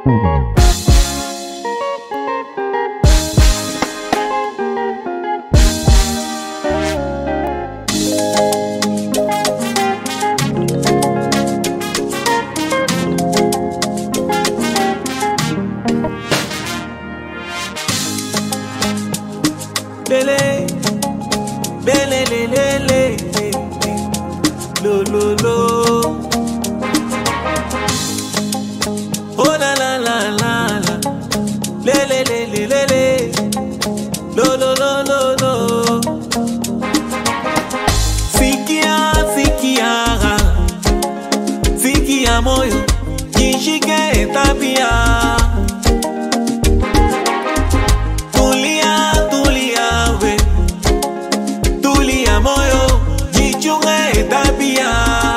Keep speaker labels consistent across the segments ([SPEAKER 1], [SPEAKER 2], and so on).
[SPEAKER 1] Lele, bele, le, le, le, le, lo, lo, lo. Oh la la la la la, le, le, le, le, le, le, lo, lo, lo, lo, lo. Sikia, sikia, sikia moyo, jishike tabia. Tulia, tulia we, tulia moyo, jichunge tabia.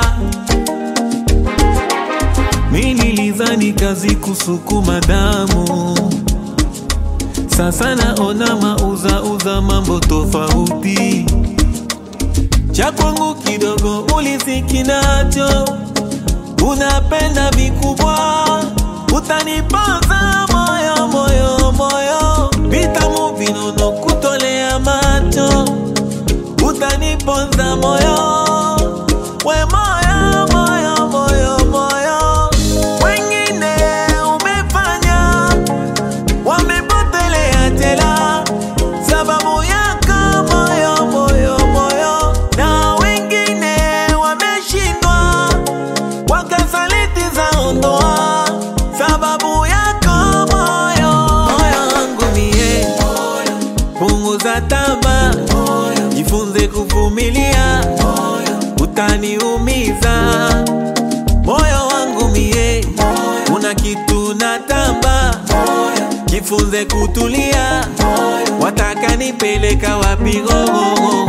[SPEAKER 1] Mi nilizani kazi kusukuma damu, sasa naona mauza uza mambo tofauti. Cha kwangu kidogo uliziki nacho, unapenda vikubwa, utaniponza moyo moyo moyo, vitamu vinono kutolea macho, utaniponza moyo we moyo moyo moyo moyo, wengine umefanya wamepotelea tela sababu yako moyo moyo moyo, na wengine wameshindwa wakasaliti za ndoa sababu yako moyo moyo wangu mie punguza tama jifunze kuvumilia utaniumiza moyo wangu mie una kitu na tamba jifunze kutulia wataka nipeleka wapi gogogo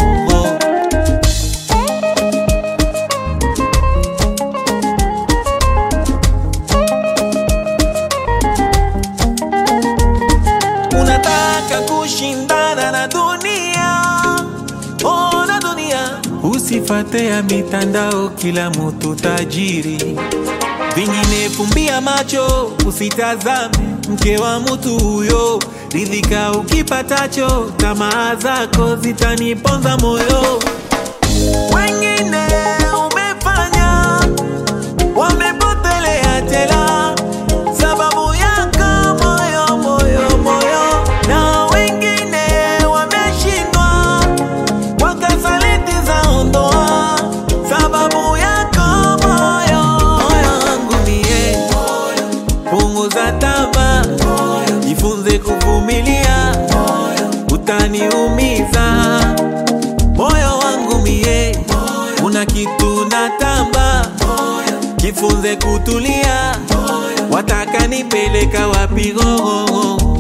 [SPEAKER 1] unataka kushindana na dunia oh, na dunia usifate ya mitandao kila mutu tajiri vingine fumbia macho usitazame mke wa mutu huyo ridhika ukipatacho tamaa zako zitaniponza moyo wengine umefanya wamepotelea tela sababu yako moyo moyo moyo, na wengine wameshindwa wakasaliti za ndoa sababu yako moyo moyo wangu mie punguza tama jifunze kuvumilia utaniumiza moyo wangu mie una kitu na tamba jifunze kutulia wataka nipeleka wapi gogogo